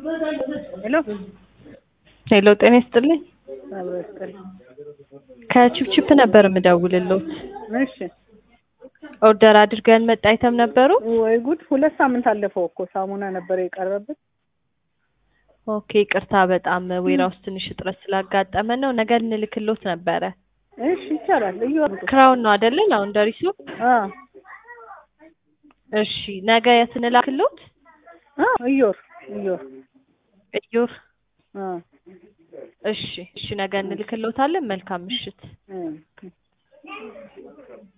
ሄሎ ሄሎ ጤና ይስጥልኝ። አብሮ ይስጥልኝ። ከቺፕቺፕ ነበር የምደውልልዎት። እሺ ኦርደር አድርገን መጣ አይተም ነበሩ። ወይ ጉድ! ሁለት ሳምንት አለፈው እኮ ሳሙና ነበረ የቀረብን። ኦኬ ይቅርታ፣ በጣም ዌራውስ ትንሽ እጥረት ስላጋጠመን ነው። ነገ እንልክልዎት ነበረ። እሺ ይቻላል። እዩ አምጡ። ክራውን ነው አይደለ? ላውንደሪ ሱቅ። አ እሺ ነገ የት እንላክልዎት? አ እዮር እዮር እዮር። አ እሺ እሺ፣ ነገ እንልክልዎታለን። መልካም ምሽት። እ